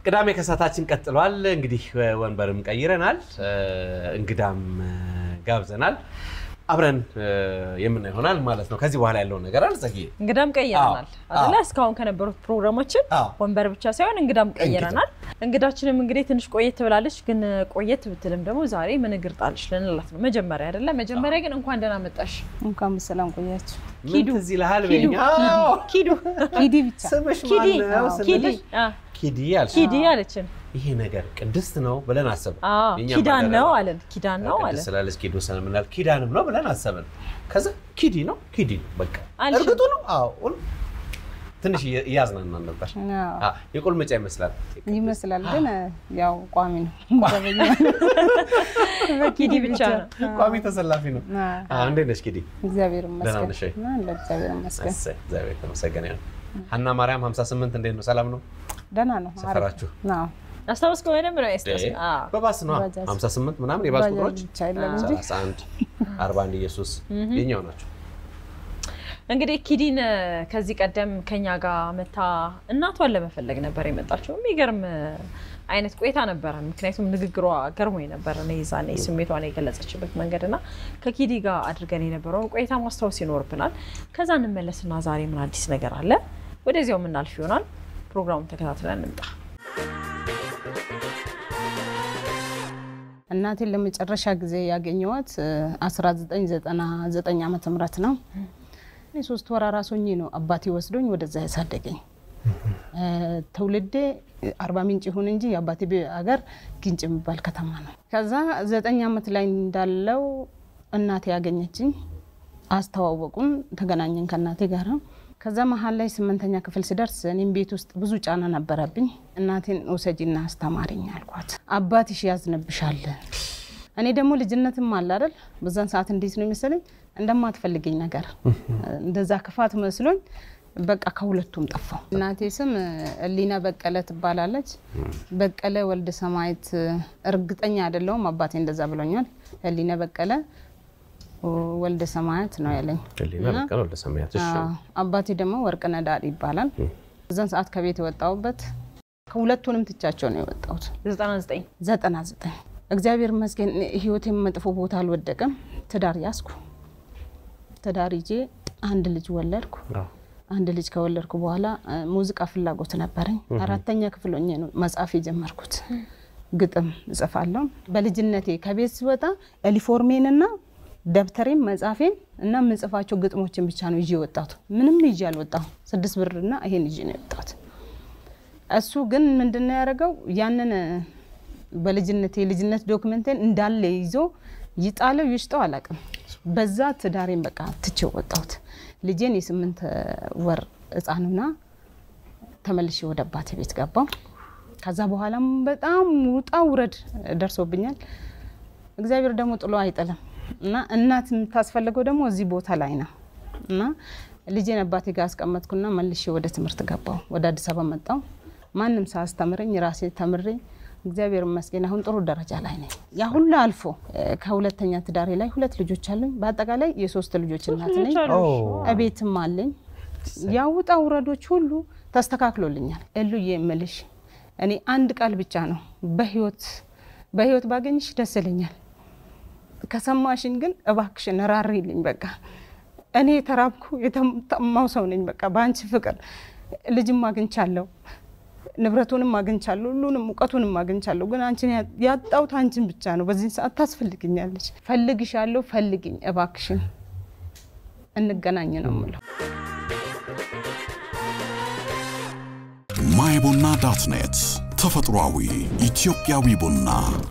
ቅዳሜ ከሰዓታችን ቀጥሏል። እንግዲህ ወንበርም ቀይረናል፣ እንግዳም ጋብዘናል። አብረን የምናየው ይሆናል ማለት ነው። ከዚህ በኋላ ያለውን ነገር አልዘግይም። እንግዳም ቀይረናል አዎ። አይደለ? እስካሁን ከነበሩት ፕሮግራሞችን አዎ። ወንበር ብቻ ሳይሆን እንግዳም ቀይረናል። እንግዳችንም እንግዲህ ትንሽ ቆየት ብላለች፣ ግን ቆየት ብትልም ደግሞ ዛሬ ምን እግር ጣልሽ ልንላት ነው። መጀመሪያ አይደለ? መጀመሪያ ግን እንኳን ደህና መጣሽ እንኳን በሰላም ቆያችሁ። ምን ኪዱ፣ ትዝ ይልሃል? ኪዱ፣ በይኝ። አዎ። ኪዱ ሂዲ ብቻ ስምሽ ኪዲ ማነው ኪዲ ስንልሽ አ፣ ኪዲ አልሽ። ኪዲ አለችን። ይሄ ነገር ቅድስት ነው ብለን አሰብን። አዎ፣ የእኛም ኪዳን ባልደረባ ነው አለን። ኪዳን ነው አለን። ቅድስት ስላለች ኪዱ ስለምናል ኪዳንም ነው ብለን አሰብን። ከዛ ኪዲ ነው ኪዲ ነው በቃ አልሽም። እርግጡ ነው። አዎ ሁሉ ትንሽ እየ- እያዝናናን ነበር። አዎ፣ አዎ፣ የቁልምጫ ይመስላል። ይመስላል ግን ያው ቋሚ ነው። መደበኛ ኪዲ ብቻ ነው። ቋሚ ተሰላፊ ነው። አዎ፣ አዎ፣ እንዴት ነሽ ኪዲ? እግዚአብሔር ደህና ይመስገን ነሽ ወይ? እና ለእግዚአብሔር ይመስገን እሰይ፣ እግዚአብሔር የተመሰገነ ይሁን። ሀና ማርያም 58 እንዴት ነው? ሰላም ነው ደህና ነው። አሪፍ ሰፈራችሁ? ነው። አስታውስከው በደንብ ነው ያስታውስ። እ? በባስ ነው ባጃጅ። 58 ምናምን የባስ ባጃጅ ቁጥሮች ብቻ የለም እንጂ 31 41 ኢየሱስ የኛው ናቸው። እንግዲህ ኪዲን እ፣ ከዚህ ቀደም ከኛ ጋር መታ እናቷን ለመፈለግ ነበር የመጣችው። የሚገርም እ፣ አይነት ቆይታ ነበረ። ምክንያቱም ንግግሯ ገርሞኝ ነበር። እኔ ዛኔ ስሜቷን የገለጸችበት መንገድ እና ከኪዲ ጋር አድርገን የነበረውን ቆይታ ማስታወስ ይኖርብናል። ከዛ እንመለስና ዛሬ ምን አዲስ ነገር አለ ወደዚያው የምናልፍ ይሆናል። ፕሮግራሙን ተከታትለን እንምጣ። እናቴን ለመጨረሻ ጊዜ ያገኘኋት እ፣ 1999 ዓመተ ምህረት ነው። እኔ ሶስት ወር አራስ ሆኜ ነው አባቴ ወስዶኝ ወደዛ ያሳደገኝ። እ፣ ትውልዴ አርባ ምንጭ ይሁን እንጂ የአባቴ ቤ- ሀገር ግንጭ የሚባል ከተማ ነው። ከዛ ዘጠኝ ዓመት ላይ እንዳለው እናቴ ያገኘችኝ፣ አስተዋወቁን፣ ተገናኘን ከእናቴ ጋር። ከዛ መሀል ላይ ስምንተኛ ክፍል ስደርስ እኔም ቤት ውስጥ ብዙ ጫና ነበረብኝ። እናቴን ውሰጂና አስተማሪኝ አልኳት። አባትሽ ያዝንብሻል። እኔ ደግሞ ልጅነትም አለ አይደል፣ በዛን ሰዓት እንዴት ነው የመሰለኝ እንደማትፈልገኝ ነገር እንደዛ ክፋት መስሎኝ በቃ ከሁለቱም ጠፋው። እናቴ ስም እሊና በቀለ ትባላለች። በቀለ ወልደ ሰማየት እርግጠኛ አይደለሁም፣ አባቴ እንደዛ ብሎኛል። እሊና በቀለ ወልደ ሰማያት ነው ያለኝ። ህሊና በቀለ ወልደ ሰማያት። እሺ አዎ፣ አባቴ ደግሞ ወርቅነህ ዳዲ ይባላል። እዛን ሰዓት ከቤት የወጣሁበት ከሁለቱንም ትቻቸው ነው የወጣሁት። 99 ዘጠና ዘጠኝ እግዚአብሔር ይመስገን ህይወቴም መጥፎ ቦታ አልወደቀም። ትዳር ያዝኩ። ትዳር ይዤ አንድ ልጅ ወለድኩ። አዎ። አንድ ልጅ ከወለድኩ በኋላ እ፣ ሙዚቃ ፍላጎት ነበረኝ። አራተኛ ክፍል ሆኜ ነው መጻፍ የጀመርኩት። ግጥም እጽፋለሁ። በልጅነቴ ከቤት ስወጣ ዩኒፎርሜንና ደብተሬን መጻፌን እና የምጽፋቸው ግጥሞችን ብቻ ነው ይዤ የወጣሁት። ምንም ይዤ አልወጣሁ። ስድስት ብርና ይሄን ይዤ ነው የወጣሁት። እሱ ግን ምንድን ነው ያደረገው? ያንን በልጅነት የልጅነት ዶክመንቴን እንዳለ ይዞ ይጣለው ይሽጠው አላውቅም። በዛ ትዳሬን በቃ ትቼው ወጣሁት። ልጄን የስምንት ወር ህፃኑና ተመልሼ ወደ አባቴ ቤት ገባው። ከዛ በኋላም በጣም ውጣ ውረድ ደርሶብኛል። እግዚአብሔር ደግሞ ጥሎ አይጥልም እና እናት የምታስፈልገው ደግሞ እዚህ ቦታ ላይ ነው እና ልጄን አባቴ ጋር አስቀመጥኩና መልሼ ወደ ትምህርት ገባው። ወደ አዲስ አበባ መጣው። ማንም ሳያስተምረኝ ራሴ ተምሬ እግዚአብሔር ይመስገን አሁን ጥሩ ደረጃ ላይ ነኝ። ያ ሁሉ አልፎ እ፣ ከሁለተኛ ትዳሬ ላይ ሁለት ልጆች አሉኝ። በአጠቃላይ የሶስት ልጆች እናት ነኝ። እቤትም አለኝ። ያ ውጣ ውረዶች ሁሉ ተስተካክሎልኛል። እሉዬ የምልሽ እኔ አንድ ቃል ብቻ ነው በህይወት በህይወት ባገኝሽ ደስ ይለኛል። ከሰማሽኝ ግን እባክሽን ራሪልኝ። በቃ እኔ የተራብኩ የተጠማው ሰው ነኝ። በቃ በአንቺ ፍቅር ልጅም አግኝቻለሁ፣ ንብረቱንም አግኝቻለሁ፣ ሁሉንም እውቀቱንም አግኝቻለሁ። ግን አንቺን ያ- ያጣሁት አንቺን ብቻ ነው። በዚህ ሰዓት ታስፈልግኛለች። ፈልግሻለሁ፣ ፈልግኝ እባክሽን፣ እንገናኝ ነው የምለው። ማይ ቡና ዳት ኔት ተፈጥሯዊ ኢትዮጵያዊ ቡና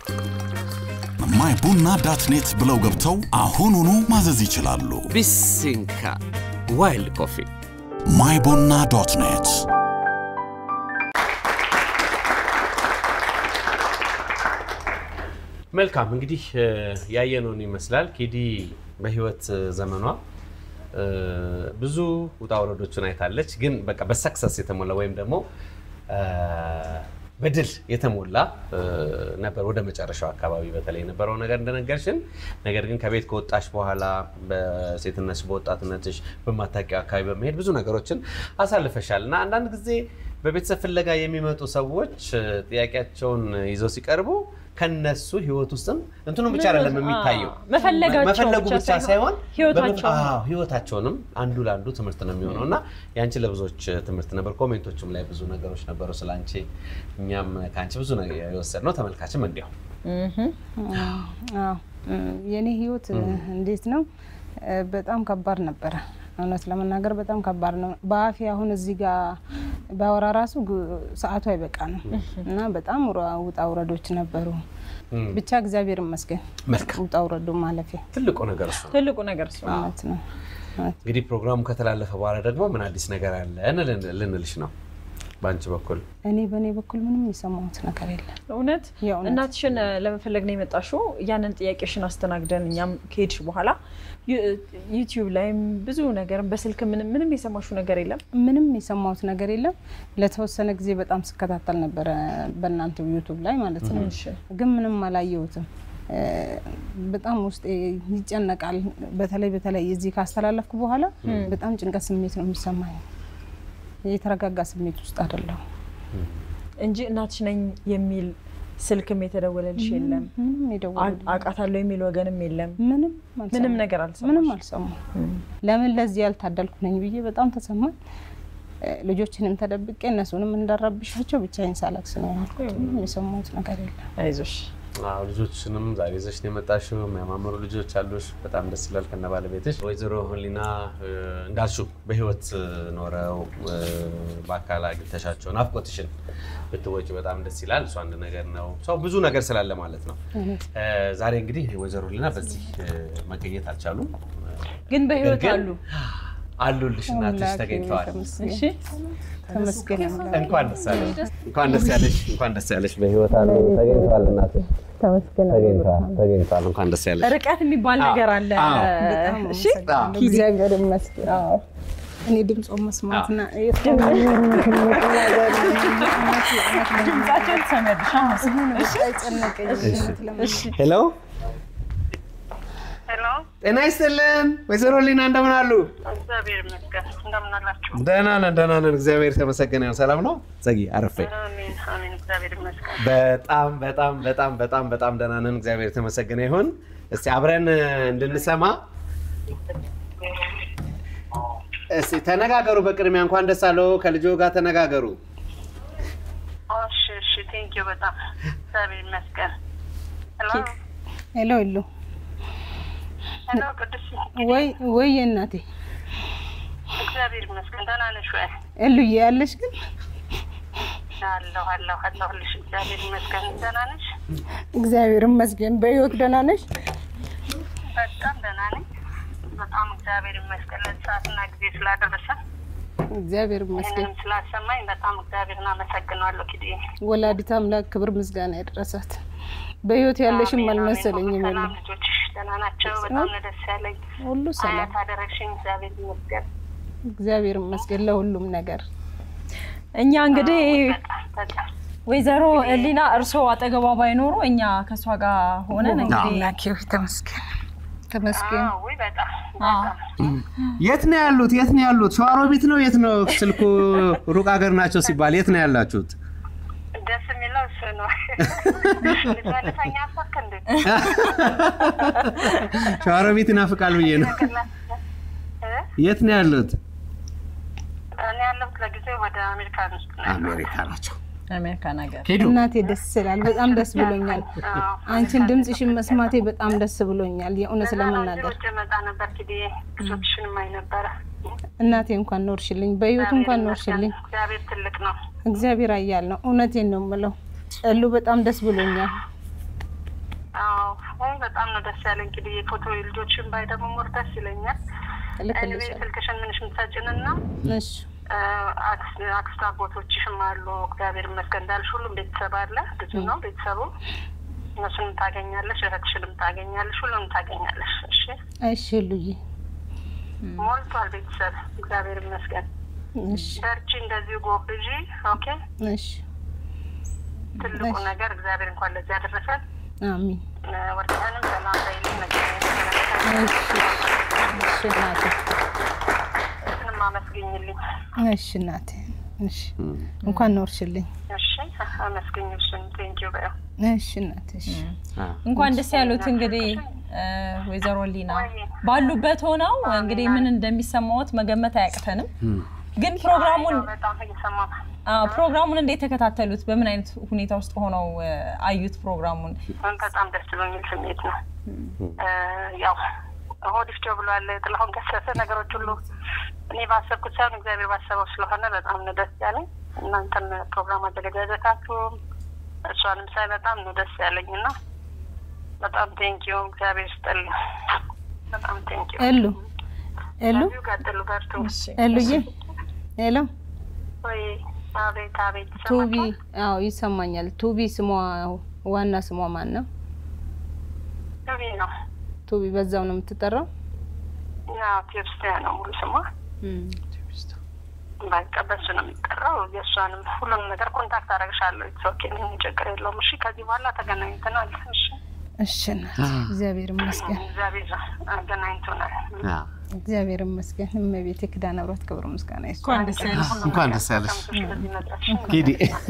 ማይ ቡና ዳት ኔት ብለው ገብተው አሁኑኑ ማዘዝ ይችላሉ። ቢሲንካ ዋይልድ ኮፊ ማይ ቡና ዶት ኔት መልካም እንግዲህ እ፣ ያየነውን ይመስላል። ኪዲ በህይወት ዘመኗ እ፣ ብዙ ውጣ ውረዶችን አይታለች። ግን በቃ በሰክሰስ የተሞላ ወይም ደግሞ እ፣ በድል የተሞላ እ፣ ነበር ወደ መጨረሻው አካባቢ በተለይ የነበረው ነገር እንደነገርሽን። ነገር ግን ከቤት ከወጣሽ በኋላ በሴትነትሽ በወጣትነትሽ በማታውቂው አካባቢ በመሄድ ብዙ ነገሮችን አሳልፈሻል እና አንዳንድ ጊዜ በቤተሰብ ፍለጋ የሚመጡ ሰዎች እ፣ ጥያቄያቸውን ይዘው ሲቀርቡ ከነሱ ህይወት ውስጥም እንትኑ ብቻ አይደለም የሚታየው አዎ፣ መፈለጋቸው መፈለጉ ብቻ ብቻ ሳይሆን ህይወታቸው በምን- አዎ፣ ህይወታቸውንም አንዱ ለአንዱ ትምህርት ነው የሚሆነው እና የአንቺ ለብዙዎች ትምህርት ነበር። ኮሜንቶችም ላይ ብዙ ነገሮች ነበሩ ስለ አንቺ። እኛም ከአንቺ ብዙ ነገር የወሰድነው ተመልካችም እንዲያው አዎ የኔ ህይወት እንዴት ነው? እ፣ በጣም ከባድ ነበረ። እውነት ለመናገር በጣም ከባድ ነው። በአፌ አሁን እዚህ ጋር ባወራ ራሱ ግ- ሰዓቱ አይበቃንም እና በጣም ውራ- ውጣ ውረዶች ነበሩ። ብቻ እግዚአብሔር ይመስገን መልካም ውጣ ውረዱ ማለፊያ ትልቁ ነገር እሱ ነው። ትልቁ ነገር እሱ ነው። እውነት ነው። እውነት እንግዲህ ፕሮግራሙ ከተላለፈ በኋላ ደግሞ ምን አዲስ ነገር አለ እንልን- ልንልሽ ነው በአንቺ በኩል እኔ በእኔ በኩል ምንም የሰማሁት ነገር የለም። እውነት የእውነት እናትሽን እ፣ ለመፈለግ ነው የመጣሽው። ያንን ጥያቄሽን አስተናግደን እኛም ከሄድሽ በኋላ ዩ- ዩቲዩብ ላይም ብዙ ነገር በስልክ ምንም ምንም የሰማሽው ነገር የለም። ምንም የሰማሁት ነገር የለም። ለተወሰነ ጊዜ በጣም ስከታተል ነበረ በእናንተ ዩቱብ ላይ ማለት ነው። እሺ። ግን ምንም አላየሁትም። እ፣ በጣም ውስጤ ይጨነቃል። በተለይ በተለይ እዚህ ካስተላለፍኩ በኋላ በጣም ጭንቀት ስሜት ነው የሚሰማኝ። የተረጋጋ ስሜት ውስጥ አይደለሁ። እንጂ እናትሽ ነኝ የሚል ስልክም የተደወለልሽ የለም። ምንም የደወሉ አውቃታለሁ የሚል ወገንም የለም። ምንም አልሰማሁም። ምንም ነገር አልሰማሽም? ምንም አልሰማሁም። ለምን ለዚህ ያልታደልኩ ነኝ ብዬ በጣም ተሰማኝ። እ፣ ልጆችንም ተደብቄ እነሱንም እንዳረብሻቸው ብቻዬን ሳለቅስ ነው ያልኩት። ምንም የሰማሁት ነገር የለም። አይዞሽ። አዎ ልጆችንም ዛሬ ይዘሽ ነው የመጣሽው። የሚያማምሩ ልጆች አሉሽ። በጣም ደስ ይላል ከነ ባለቤትሽ። ወይዘሮ ህሊና እ፣ እንዳልሽው በህይወት እ፣ ኖረው እ፣ በአካል አግኝተሻቸው ናፍቆትሽን ብትወጪ በጣም ደስ ይላል። እሱ አንድ ነገር ነው። ሰው ብዙ ነገር ስላለ ማለት ነው። እ፣ ዛሬ እንግዲህ ወይዘሮ ህሊና በዚህ እ፣ መገኘት አልቻሉም። ግን በህይወት ግን አሉ። አሉልሽ፣ እናትሽ አምላኬ ተገኝተዋል። ተመስገን። እሺ ተመስገን አምላኬ። እንኳን ደስ ያለሽ፣ እንኳን ደስ ያለሽ፣ እንኳን ደስ ያለሽ። በህይወት አሉ፣ ተገኝተዋል። እናትሽ ተመስገን ተገኝተዋል፣ ተገኝተዋል። እንኳን ደስ ያለሽ። ርቀት የሚባል ነገር አለ። በጣም እሺ አመሰግናለሁ። እግዚአብሔር ይመስገን። አዎ እኔ ድምፆ መስማትና ድምጻቸውን ትሰሚያለሽ። ሄሎ ሄሎ፣ ጤና ይስጥልን ወይዘሮ ሊና እንደምን አሉ? እግዚአብሔር ይመስገን። እንደምን አላችሁ? ደህና ነን ደህና ነን፣ እግዚአብሔር የተመሰገነ ይሁን። ሰላም ነው ዘጊ አረፌ? አሜን አሜን። እግዚአብሔር ይመስገን። በጣም በጣም በጣም በጣም በጣም ደህና ነን፣ እግዚአብሔር የተመሰገነ ይሁን። እስቲ አብረን እ, እንድንሰማ እስቲ ተነጋገሩ። በቅድሚያ እንኳን ደስ አለው ከልጆ ጋር ተነጋገሩ። እሺ እሺ። ቴንክ ዩ በጣም እግዚአብሔር ይመስገን። ሄሎ ሄሎ ሄሎ ሄሎ፣ ቅዱስ ወይ ወይ እናቴ እግዚአብሔር ይመስገን። ደህና ነሽ ወይ? እሉዬ ያለሽ ግን አለሁ አለሁ አለሁልሽ። እግዚአብሔር ይመስገን። ደህና ነሽ? እግዚአብሔር ይመስገን። በህይወት ደህና ነሽ? በጣም ደህና ነኝ። በጣም እግዚአብሔር ይመስገን ለዚህ ሰዓትና ጊዜ ስላደረሰ እግዚአብሔር ይመስገን። ይህንንም ስላሰማኝ በጣም እግዚአብሔርን አመሰግናለሁ። ኪዲ ወላዲት አምላክ ክብር ምስጋና ያደረሳት። በህይወት ያለሽም አልመሰለኝም። የለም ሰላም ልጆችሽ ደህና ናቸው? በጣም ነው ደስ ያለኝ። ሁሉ ሰላም፣ አያት አደረግሽኝ። እግዚአብሔር ይመስገን። እግዚአብሔር ይመስገን ለሁሉም ነገር። እኛ እንግዲህ በጣም በጣም ወይዘሮ ሊና እርስዎ አጠገቧ ባይኖሩ እኛ ከእሷ ጋር ሆነን እንግዲህ አምላኬ ሆይ ተመስገን ተመስገን። አዎ፣ ውይ በጣም አዎ። በጣም የት ነው ያሉት? የት ነው ያሉት? ሸዋሮቢት ነው? የት ነው? ስልኩ ሩቅ ሀገር ናቸው ሲባል የት ነው ያላችሁት? ደስ የሚለው እሱ ነው። ልትመልሰኝ አሰብክ እንዴ? ሸዋሮቢት ይናፍቃል ብዬ ነው። እ? የት ነው ያሉት? እኔ ያለሁት ለጊዜው ወደ አሜሪካን ውስጥ ነው። አሜሪካ ናቸው። አሜሪካን ሀገር ሄዱ። እናቴ ደስ ይላል። በጣም ደስ ብሎኛል። አዎ። አንቺን ድምፅሽን መስማቴ በጣም ደስ ብሎኛል። የእውነት ለዛ ነው እንጂ ለመናገር ውጭ እመጣ ነበር ኪድዬ ብዙዎችሽን ማይ ነበረ። እናቴ እንኳን ኖርሽልኝ፣ በህይወት እንኳን ኖርሽልኝ። እግዚአብሔር ትልቅ ነው። እግዚአብሔር አያል ነው። እውነቴን ነው የምለው። ጸሉ በጣም ደስ ብሎኛል። አዎ አሁን በጣም ነው ደስ ያለኝ ኪድዬ። ፎቶ ልጆችን ባይ ደግሞ ሞር ደስ ይለኛል። እኔ እልክልሻለሁ። ስልክሽን ምንሽ ምትሰጭንና እሺ አክስት አጎቶችሽም አሉ። እግዚአብሔር ይመስገን እንዳልሽ ሁሉም ቤተሰብ አለ። ብዙ ነው ቤተሰቡ። እነሱንም ታገኛለሽ፣ እህትሽንም ታገኛለሽ፣ ሁሉንም ታገኛለሽ። እሺ እሺ ሉዬ ሞልቷል ቤተሰብ። እግዚአብሔር ይመስገን። እሺ በርቺ፣ እንደዚሁ ጎብዢ። ኦኬ እሺ ትልቁ እሺ። ነገር እግዚአብሔር እንኳን ለዚህ ያደረሰን። አሚን። ወርቅንም ሰላም በይልኝ። እሺ እሺ እናቴ መገኘትንም አመስግኝልኝ። እሺ እናቴ እሺ እንኳን ኖርሽልኝ። እሺ አመስግኝ። እሱን ቴንኪው በያው እሺ እናት እሺ እንኳን ደስ ያሉት እንግዲህ እ፣ ወይዘሮ ሊና ባሉበት ሆነው እንግዲህ ምን እንደሚሰማዎት መገመት አያቅተንም። ግን ፕሮግራሙን በጣም እየሰማሁ ነው። አዎ፣ ፕሮግራሙን እንዴት ተከታተሉት? በምን አይነት ሁኔታ ውስጥ ሆነው እ፣ አዩት ፕሮግራሙን? በጣም ደስ በሚል ስሜት ነው። እ፣ ያው ሆድ ፍጆ ብሏል ጥላሁን ገሰሰ። ነገሮች ሁሉ እኔ ባሰብኩት ሳይሆን እግዚአብሔር ባሰበው ስለሆነ በጣም ነው ደስ ያለኝ። እናንተም ፕሮግራም አዘገጃጀታችሁም እሷንም ሳይ በጣም ነው ደስ ያለኝ እና በጣም ቴንኪዩ እግዚአብሔር ይስጥልኝ። በጣም ቴንኪዩ። ኤሉ ኤሉ በዚሁ ቀጥሉ፣ በርቱ። ኤሉዬ ሄሎ ወይ አቤት አቤት ቱቢ ይሰማችኋል? አዎ ይሰማኛል። ቱቢ ስሟ ዋና ስሟ ማን ነው? ቱቢ ነው ቱቢ በዛው ነው የምትጠራው? ያው ቴፕስቲያ ነው ሙሉ ስሟ። በቃ በሱ ነው የሚጠራው። የእሷንም ሁሉንም ነገር ኮንታክት አደረግሻለሁ። ኦኬ ምንም ችግር የለውም። እሺ ከዚህ በኋላ ተገናኝተናል። እሺ እሺ እናት እግዚአብሔር ይመስገን፣ እግዚአብሔር አገናኝቶናል። እግዚአብሔር ይመስገን። እመቤቴ ኪዳነ ምሕረት ክብር ምስጋና ይስጥ። እንኳን ደስ ያለሽ። እንኳን ደስ ያለሽ በዚህ መድረስሽ ኪዲ፣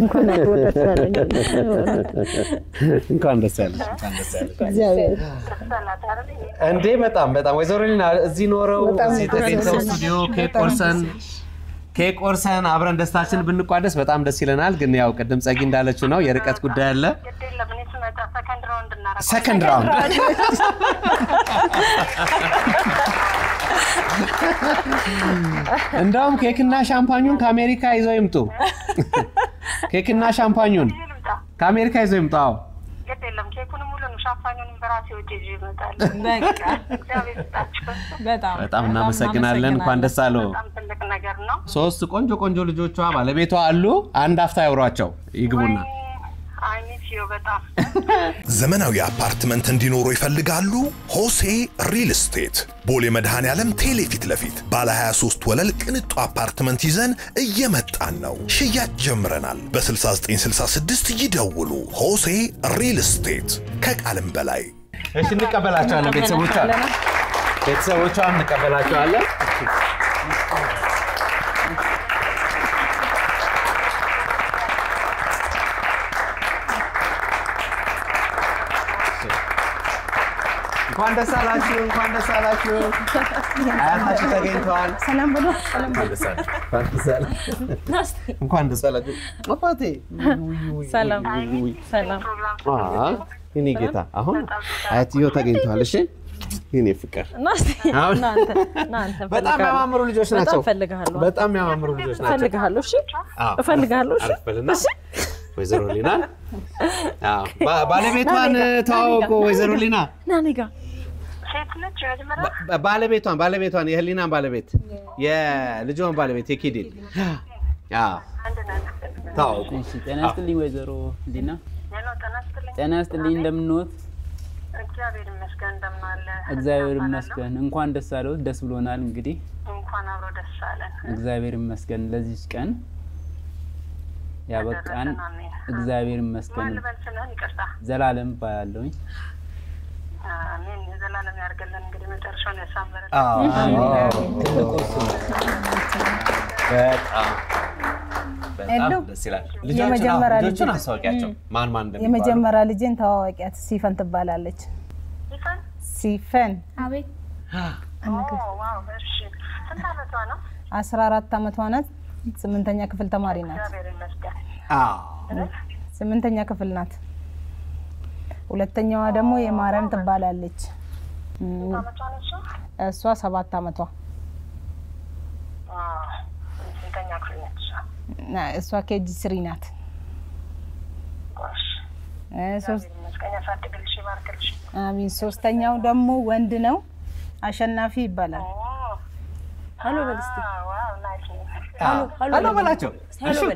እንኳን ደስ ያለሽ፣ እንኳን ደስ ያለሽ። እግዚአብሔር ተሰላት አይደል? እንዴ በጣም በጣም ወይዘሮ ሊና እዚህ ኖረው እዚህ ተገኝተው ስቱዲዮ ኬክ ቆርሰን ኬክ ቆርሰን አብረን ደስታችን ብንቋደስ በጣም ደስ ይለናል። ግን ያው ቅድም ጸጊ እንዳለችው ነው የርቀት ጉዳይ አለ። ግድ የለም እኔ ስመጣ ሰከንድ ራውንድ እናደርጋለን። ሰከንድ ራውንድ እንደውም ኬክና ሻምፓኙን ከአሜሪካ ይዘው ይምጡ። ኬክና ሻምፓኙን ይዤ ልምጣ። ከአሜሪካ ይዘው ይምጡ። አዎ ግድ የለም ኬኩንም ሁሉንም ሻምፓኙንም በራሴ ወጪ ይዤ እመጣለሁ። በቃ እግዚአብሔር ይስጣችሁ። በጣም በጣም እናመሰግናለን። እንኳን ደስ አለው። በጣም ትልቅ ነገር ነው። ሶስት ቆንጆ ቆንጆ ልጆቿ ባለቤቷ አሉ። አንድ አፍታ ያውሯቸው ይግቡና አይ ሚስ ዩ በጣም ዘመናዊ አፓርትመንት እንዲኖሩ ይፈልጋሉ? ሆሴ ሪል ስቴት ቦሌ መድኃኔ ዓለም ቴሌ ፊት ለፊት ባለ 23 ወለል ቅንጡ አፓርትመንት ይዘን እየመጣን ነው። ሽያጭ ጀምረናል። በ6966 ይደውሉ። ሆሴ ሪል ስቴት ከቃልም በላይ እሺ፣ እንቀበላቸዋለን። ቤተሰቦቿ ቤተሰቦቿ እንቀበላቸዋለን። እንኳን ደስ አላችሁ፣ እንኳን ደስ አላችሁ። አያታችሁ ተገኝተዋል። ሰላም ብሎ እንኳን ደስ አላችሁ፣ እንኳን ደስ አላችሁ። እንኳን ደስ አላችሁ አባቴ። ሰላም ሰላም። አ የኔ ጌታ አሁን አያትየው ተገኝተዋል። እሺ የኔ ፍቅር ናስቲ አሁን- እናንተ እናንተ በጣም የሚያማምሩ ልጆች ናቸው። በጣም እፈልግሃለሁ። በጣም የሚያማምሩ ልጆች ናቸው። እፈልግሃለሁ። እሺ አዎ፣ እፈልግሃለሁ። እሺ አረፍ በልና ወይዘሮ ሊና አዎ፣ ባ- ባለቤቷን ተዋወቁ። ወይዘሮ ሊና ና እኔ ጋ ሴት ነች መጀመሪያ ባ- ባለቤቷን ባለቤቷን የህሊናን ባለቤት የልጇን ባለቤት የኪዲን አዎ፣ አንድ ነን። ተዋወቁ። እሺ ጤና ይስጥልኝ ወይዘሮ ሊና። ሄሎ ጤና ይስጥልኝ። ጤና ይስጥልኝ እንደምንወት? እግዚአብሔር ይመስገን እንደምን አለ? እግዚአብሔር እባላለሁ። ይመስገን። እንኳን ደስ አለዎት። ደስ ብሎናል። እንግዲህ እንኳን አብሮ ደስ አለን። እግዚአብሔር ይመስገን ለዚች ቀን ያበቃን ደረሰን። አሜን። እግዚአብሔር ማን ይመስገን። ልበል ስምህን? ይቅርታ። ዘላለም ባያለውኝ አሜን። የዘላለም ያድርግልን። እንግዲህ መጨረሻውን ያሳምርልን። በጣም በጣም ሄሎ። ደስ ይላል። የመጀመሪያ ልጆቹን ልጆቹን ልጅ- አስታውቂያቸው ማን ማን እንደሚባሉ የመጀመሪያ ልጄን ተዋዋቂያት ሲፈን ትባላለች። ይፈን? ሲፈን አቤት ኦ፣ ዋው። እሺ። ስንት ዓመቷ ነው? አስራ አራት ዓመቷ ናት። ስምንተኛ ክፍል ተማሪ ናት። እግዚአብሔር ይመስገን። አዎ። ስምንተኛ ክፍል ናት። ሁለተኛዋ ደግሞ የማርያም ትባላለች። ስንት ዓመቷ ነው እሷ? እሷ ሰባት ዓመቷ አ፣ ስንተኛ ክፍል ነች እሷ? እና እሷ ኬጂ ስሪ ናት። ጎሽ። እ ሶስት እግዚአብሔር ይመስገን። ያሳድግልሽ፣ ይባርክልሽ። አሚን። ሶስተኛው ደግሞ ወንድ ነው። አሸናፊ ይባላል። ኦ፣ ሀሎ በል እስኪ አ፣ ዋው፣ ናይስ ነው። ሄሎ በላቸው። ሀሎ በል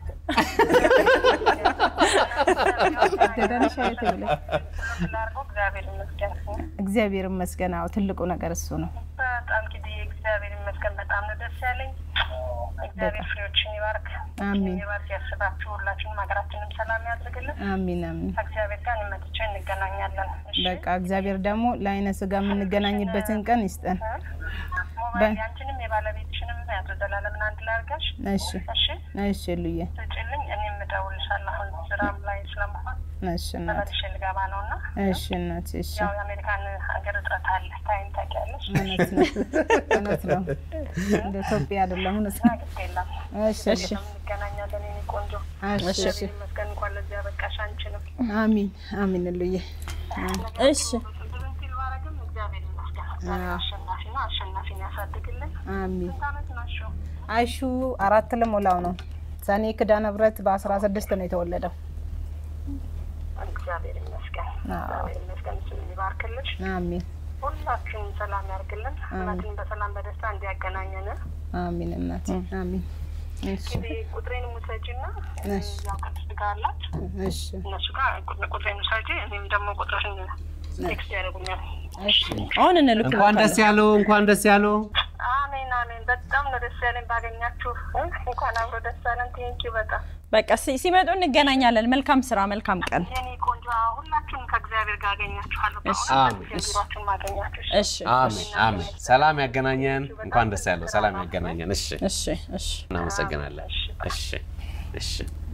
ደህና ነሽ እህቴ ብለሽ። ላድርገው። እግዚአብሔር ይመስገን። እግዚአብሔር ይመስገን። አዎ ትልቁ ነገር እሱ ነው። በጣም ጊዜ እግዚአብሔር ይመስገን። በጣም ነው ደስ ያለኝ። እግዚአብሔር ፍሬዎችን ይባርክ፣ አሚን ይባርክ፣ ያስባችሁ። ሁላችንም ሀገራችንም ሰላም ያድርግልን። አሚን አሚን። ከእግዚአብሔር ጋር እንመጥቼ እንገናኛለን። እሺ? በቃ እግዚአብሔር ደግሞ ለአይነ ስጋ የምንገናኝበትን ቀን ይስጠን። ሞባይል ያንቺንም የባለቤትሽንም ነው ያቶ ዘላለምን አንድ ላይ አድርገሽ እሺ እሺ እሺ ሉዬ ስጭልኝ። እኔም እደውልልሻለሁ። አሁን ስራም ላይ ስለመሆን እሺ እናት ተመልሼ ልገባ ነው እና እሺ እናት እሺ ያው የአሜሪካን ሀገር እጥረት አለ። ታይም ታውቂያለሽ። እውነት ነው እውነት ነው እንደ ኢትዮጵያ አይደለም እውነት ነው ግድ የለም እሺ እሺ እንገናኛለን። የእኔ ቆንጆ እሺ እሺ እግዚአብሔር ይመስገን እንኳን ለዚህ ያበቃሽ አንቺንም። አሚን አሚን ሉዬ እሺ ብዙም ፊል ባረግም እግዚአብሔር ይመስገን አሸናፊ ነው። አሸናፊን ያሳድግልን። አሚን ስንት ዓመት ናቸው? አይሹ አራት ልሞላው ነው ሰኔ ኪዳነ ምሕረት በአስራ ስድስት ነው የተወለደው እግዚአብሔር ይመስገን አዎ። እግዚአብሔር ይመስገን። እሱን ይባርክልሽ። አሚን ሁላችሁም ሰላም ያርግልን። ሁላችንም በሰላም በደስታ እንዲያገናኘን። አሚን እናት አሚን እሺ እንግዲህ ቁጥሬን ውሰጂና እሺ ያው ቅድስት ጋር አላት እሺ እነሱ ጋር ቁጥ- ቁጥሬን ውሰጂ። እኔም ደግሞ ቁጥርሽን ቴክስት ያደርጉኛል። እሺ አሁን እንኳን እንልክልዎታለን። ደስ ያለው እንኳን ደስ ያለው። አሜን አሜን። በጣም ነው ደስ ያለኝ ባገኛችሁ። እ? እንኳን አብሮ ደስ ያለን። ቴንኪው በጣም በቃ ሲ- ሲመጡ እንገናኛለን። መልካም ስራ፣ መልካም ቀን። የኔ ቆንጆ። ሁላችሁም ከእግዚአብሔር ጋር አገኛችኋለሁ። እሺ። አሜን። ቢሯችሁን ማገኛችሁ። እሺ አሜን አሜን። ሰላም ያገናኘን። እንኳን ደስ ያለው። ሰላም ያገናኘን። እሺ እሺ እሺ እናመሰግናለን። እሺ እሺ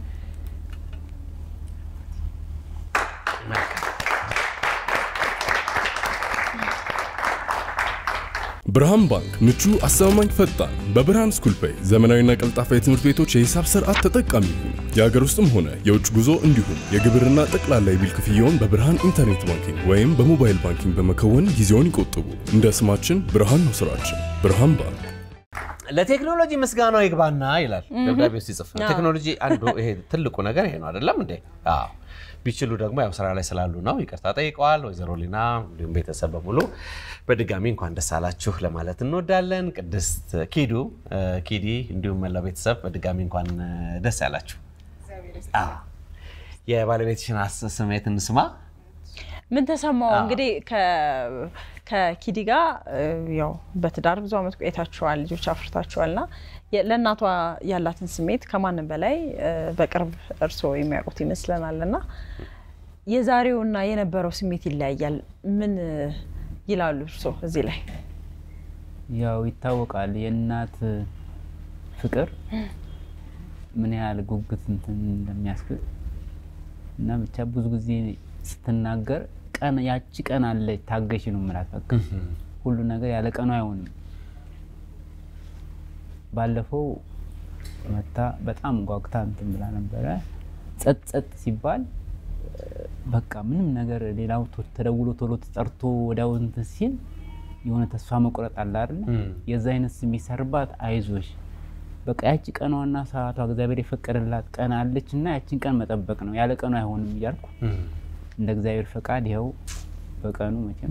መልካም ብርሃን ባንክ ምቹ፣ አስተማማኝ፣ ፈጣን በብርሃን ስኩል ፔይ ዘመናዊና ቀልጣፋ የትምህርት ቤቶች የሂሳብ ስርዓት ተጠቃሚ ይሁኑ። የሀገር ውስጥም ሆነ የውጭ ጉዞ እንዲሁም የግብርና ጠቅላላ የቢል ክፍያውን በብርሃን ኢንተርኔት ባንኪንግ ወይም በሞባይል ባንኪንግ በመከወን ጊዜውን ይቆጥቡ። እንደ ስማችን ብርሃን ነው ስራችን። ብርሃን ባንክ ለቴክኖሎጂ ምስጋናው ይግባና ይላል ደብዳቤው ሲጽፍ። ቴክኖሎጂ አንዱ ይሄ ትልቁ ነገር ይሄ ነው አይደለም እንዴ? አዎ። ቢችሉ ደግሞ ያው ስራ ላይ ስላሉ ነው ይቅርታ ጠይቀዋል። ወይዘሮ ሊና እንዲሁም ቤተሰብ በሙሉ በድጋሚ እንኳን ደስ አላችሁ ለማለት እንወዳለን። ቅድስት ኪዱ እ፣ ኪዲ እንዲሁም መላው ቤተሰብ በድጋሚ እንኳን እ፣ ደስ ያላችሁ። አዎ። የባለቤትሽን አስ- ስሜት እንስማ። ምን ተሰማው? እንግዲህ ከ- ከኪዲ ጋር እ, ያው በትዳር ብዙ አመት ቆይታችኋል፣ ልጆች አፍርታችኋል እና የ- ለእናቷ ያላትን ስሜት ከማንም በላይ እ, በቅርብ እርስዎ የሚያውቁት ይመስለናል እና የዛሬውና የነበረው ስሜት ይለያያል። ምን እ, ይላሉ እርስዎ እዚህ ላይ? ያው ይታወቃል የእናት ፍቅር ምን ያህል ጉጉት እንትን እንደሚያስብል እና ብቻ ብዙ ጊዜ ስትናገር ቀን ያቺ ቀን አለች ታገሽ ነው የምላት። በቃ ሁሉ ነገር ያለ ቀኑ አይሆንም። ባለፈው መታ በጣም ጓጉታ እንትን ብላ ነበረ። ጸጥ ጸጥ ሲባል እ፣ በቃ ምንም ነገር ሌላው ቶ- ተደውሎ ቶሎ ተጠርቶ ወዲያው እንትን ሲል የሆነ ተስፋ መቁረጥ አለ አይደለ? የዛ አይነት ስሜት ሰርባት አይዞሽ በቃ ያቺ ቀኗና ሰዓቷ እግዚአብሔር የፈቀደላት ቀን አለች እና ያቺን ቀን መጠበቅ ነው። ያለ ቀኑ አይሆንም እያልኩ እንደ እግዚአብሔር ፈቃድ ይኸው በቀኑ መቼም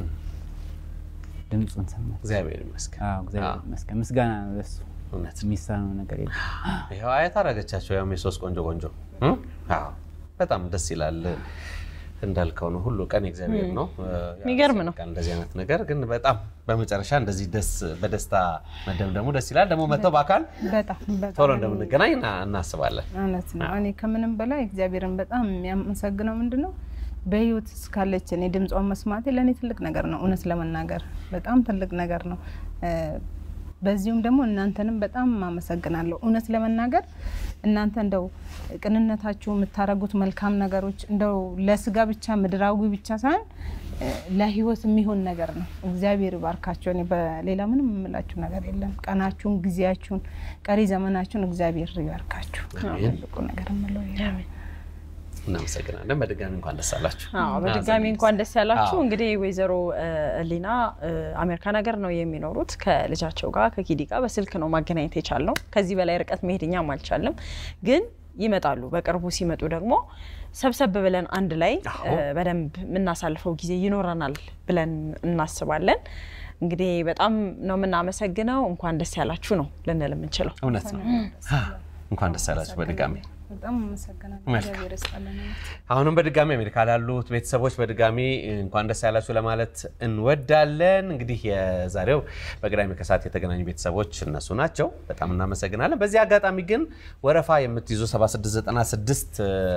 ድምፁን ሰማች። እግዚአብሔር ይመስገን። አዎ እግዚአብሔር ይመስገን። ምስጋና ነው ለሱ። እውነት የሚሳነው ነገር የለም። ይኸው አየት አደረገቻቸው። ያው የሶስት ቆንጆ ቆንጆ እ? አዎ በጣም ደስ ይላል። እንዳልከው ነው፣ ሁሉ ቀን የእግዚአብሔር ነው። ያው የሚገርም ነው። ያስፈልጋል እንደዚህ አይነት ነገር ግን በጣም በመጨረሻ እንደዚህ ደስ በደስታ መደምደሙ ደስ ይላል። ደግሞ መጥተው በአካል በጣም በጣም ቶሎ እንደምንገናኝ እና- እናስባለን። እውነት ነው። እኔ ከምንም በላይ እግዚአብሔርን በጣም የሚያመሰግነው ምንድን ነው በህይወት እስካለች እኔ ድምጿን መስማቴ ለእኔ ትልቅ ነገር ነው። እውነት ለመናገር በጣም ትልቅ ነገር ነው። እ፣ በዚሁም ደግሞ እናንተንም በጣም አመሰግናለሁ። እውነት ለመናገር እናንተ እንደው ቅንነታችሁ የምታደርጉት መልካም ነገሮች እንደው ለስጋ ብቻ ምድራዊ ብቻ ሳይሆን እ፣ ለህይወት የሚሆን ነገር ነው። እግዚአብሔር ይባርካቸው። እኔ በሌላ ምንም የምላችሁ ነገር የለም። ቀናችሁን፣ ጊዜያችሁን፣ ቀሪ ዘመናችሁን እግዚአብሔር ይባርካችሁ። አሜን። ትልቁ ነገር የምለው ይሄ ነው። እናመሰግናለን። በድጋሚ እንኳን ደስ አላችሁ። አዎ በድጋሚ እንኳን ደስ ያላችሁ። አዎ። እንግዲህ ወይዘሮ እ, ሊና እ, አሜሪካን ሀገር ነው የሚኖሩት። ከልጃቸው ጋር ከኪዲ ጋር በስልክ ነው ማገናኘት የቻልነው። ከዚህ በላይ ርቀት መሄድ እኛም አልቻልም፣ ግን ይመጣሉ። በቅርቡ ሲመጡ ደግሞ ሰብሰብ ብለን አንድ ላይ እ, በደንብ የምናሳልፈው ጊዜ ይኖረናል ብለን እናስባለን። እንግዲህ በጣም ነው የምናመሰግነው። እንኳን ደስ ያላችሁ ነው ልንል የምንችለው። እውነት ነው። እንኳን ደስ ያላችሁ በድጋሚ በጣም አመሰግናለሁ። መልካም። እግዚአብሔር ይስጥልን። አሁንም በድጋሚ አሜሪካ ላሉት ቤተሰቦች በድጋሚ እንኳን ደስ ያላችሁ ለማለት እንወዳለን። እንግዲህ የዛሬው በቅዳሜ ከሰዓት የተገናኙ ቤተሰቦች እነሱ ናቸው። በጣም እናመሰግናለን። በዚህ አጋጣሚ ግን ወረፋ የምትይዙ 7696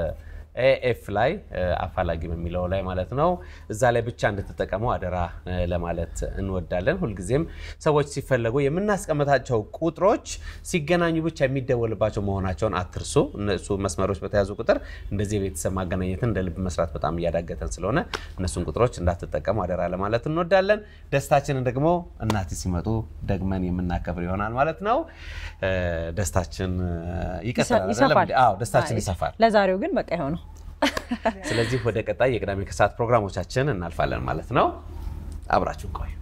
ኤኤፍ ላይ አፋላጊ በሚለው ላይ ማለት ነው። እዛ ላይ ብቻ እንድትጠቀሙ አደራ ለማለት እንወዳለን። ሁልጊዜም ሰዎች ሲፈለጉ የምናስቀምጣቸው ቁጥሮች ሲገናኙ ብቻ የሚደወልባቸው መሆናቸውን አትርሱ። እነሱ መስመሮች በተያዙ ቁጥር እንደዚህ የቤተሰብ ማገናኘትን እንደ ልብ መስራት በጣም እያዳገተን ስለሆነ እነሱን ቁጥሮች እንዳትጠቀሙ አደራ ለማለት እንወዳለን። ደስታችንን ደግሞ እናት ሲመጡ ደግመን የምናከብር ይሆናል ማለት ነው። ደስታችን ይቀጥላል። ይሰፋል። አዎ ደስታችን ይሰፋል። ለዛሬው ግን በቃ ይሆነው። ስለዚህ ወደ ቀጣይ የቅዳሜ ከሰዓት ፕሮግራሞቻችን እናልፋለን ማለት ነው። አብራችሁን ቆዩ።